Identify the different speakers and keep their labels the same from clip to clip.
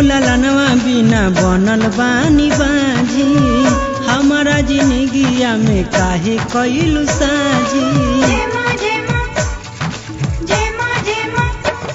Speaker 1: ललनवा बिना बनल बानी बाजी हमारा जिंदगिया में काहे कैलू साजी
Speaker 2: जेमा जेमा जेमा जेमा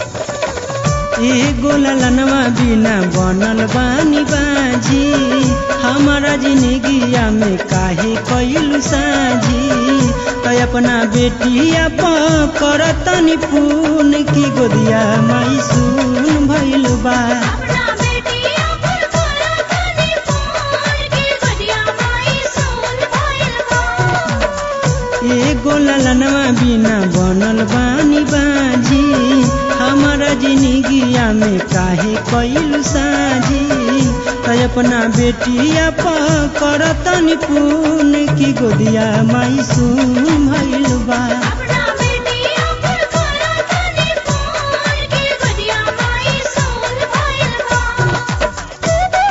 Speaker 1: एगो ललनवा बिना बनल बानी बाजी हमारा जिंदगिया में काहे कैलू साजी तो अपना बेटिया करतनी पून की गोदिया माई सुन भइल बा
Speaker 2: अपना बेटिया पर करा तनी फोन की गदिया माई सुन भइल बा
Speaker 1: एगो ललनवा बिना बनल बानी बाजी हमारा जिंदगिया में काहे कैलू साजी तो अपना बेटिया करतनी पून की गोदिया माई सुन भइल बा
Speaker 2: अपना बेटिया पर करा तनी फोन की गदिया माई सुन भइल बा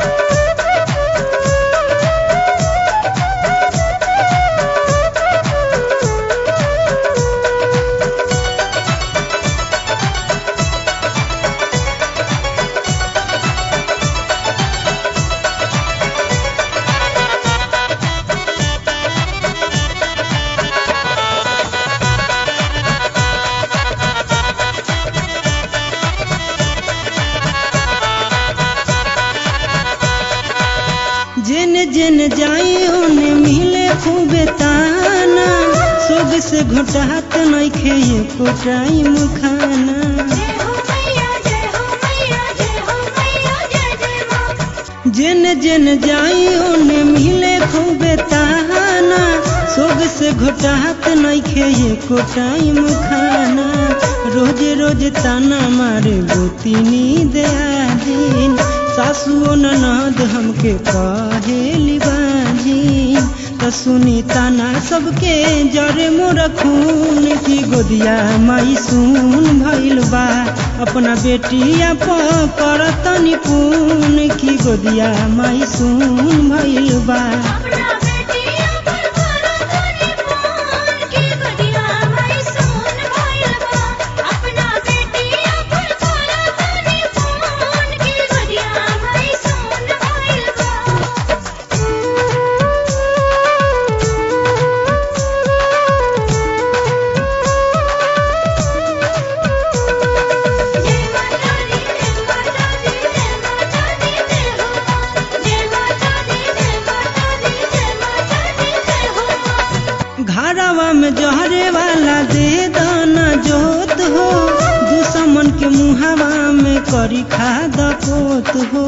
Speaker 1: जेन जेन जाई ओने मिले खूबे ताना सोग से घोटात नइखे एको टाइम खाना
Speaker 2: जय हो मैया जय हो मैया जय हो मैया जय जय मां
Speaker 1: जेन जेन जाई ओने मिले खूबे ताना सोग से घोटात नइखे एको टाइम खाना रोज रोज ताना मारे गोतिनी दया दिन सासुओ ननद हमके कहेली बाजी त सुनी ताना सबके जरे मोर खून की गोदिया माई सुन भइल बा अपना बेटिया करतनी पून की गोदिया माई सुन भइल बा
Speaker 2: अपना बेटिया पर करा तनी फोन की गदिया माई सुन भइल बा अपना बेटिया पर करा तनी फोन की गदिया माई सुन भइल बा जय माता दी जय माता दी जय माता दी जय हो जय माता दी जय माता दी जय माता दी जय हो
Speaker 1: घरवा में जहरे वाला दे दाना जोत हो दुश्मन के मुहावा में करी खाद पोत हो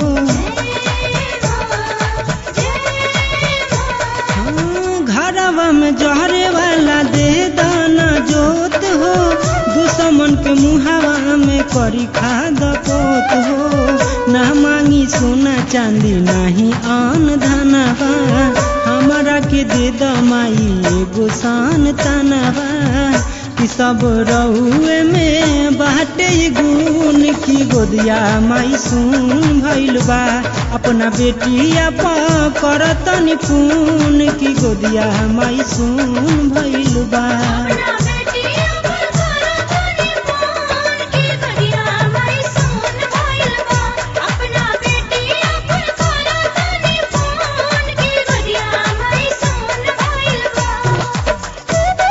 Speaker 1: हाँ, घरवा में जहरे वाला दे दाना जोत हो दुश्मन के मुहावा में करी खाद पोत हो ना मांगी सोना चांदी नाही आन धनवा हमारा के दे दमाई एगो शान तनवा कि सब रहुए में बाटे गुण की गोदिया माई सुन भइल बा अपना बेटिया करतनी पून की गोदिया माई सुन भइल बा
Speaker 2: अपना बेटिया पर करा तनी फोन की गदिया माई सुन भइल बा अपना बेटिया पर करा तनी फोन की गदिया माई सुन भइल बा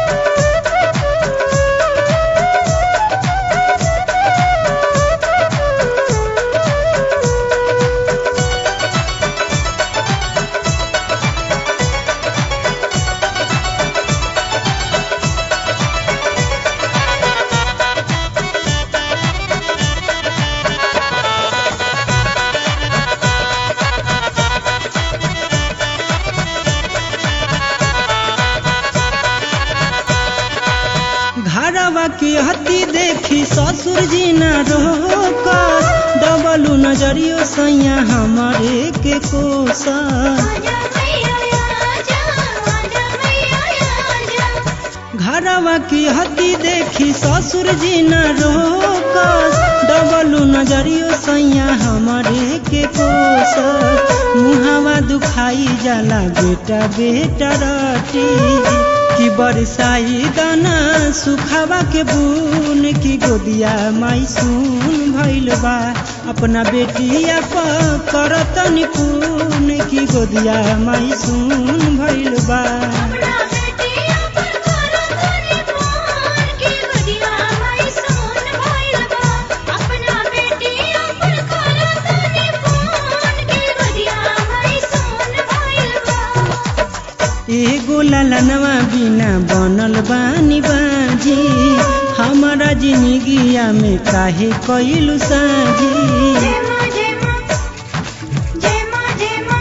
Speaker 1: घरवा के हती देखी ससुर जी न रोक डबलू नजरियो सैया हमारे के कोसा
Speaker 2: आजा मैया आजा आजा मैया आजा
Speaker 1: घरवा की हती देखी ससुर जी न रोक डबलू नजरियो सैया हमारे के कोस मुहावा दुखाई जाला बेटा बेटा रटी कि बरसाई दाना सुखावा के बून की गोदिया माई सुन भइल बा अपना बेटिया प करत निपुण की गोदिया माई सुन भइल बा
Speaker 2: अपना बेटिया पर करो तनी फोन की गोदिया माई सुन भइल बा अपना बेटिया पर करो तनी फोन की गोदिया माई सुन भइल बा
Speaker 1: एगो ललनवा बिना बनल बानी बाजी हमारा जिंदगिया में काहे कइलु साजी
Speaker 2: जय मां जय मां जय मां जय मां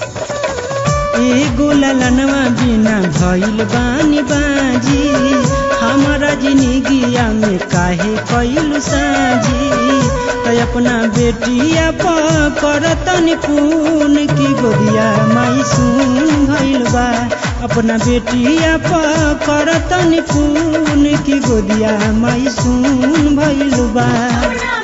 Speaker 1: एगो ललनवा बिना भइल बानी बाजी हमारा जिंदगिया में काहे कइलु साजी त अपना बेटिया प करतन पून की गोदिया माई सुन भइल बा अपना बेटिया प करतन पून की गोदिया माई सुन भइल बा
Speaker 2: अपना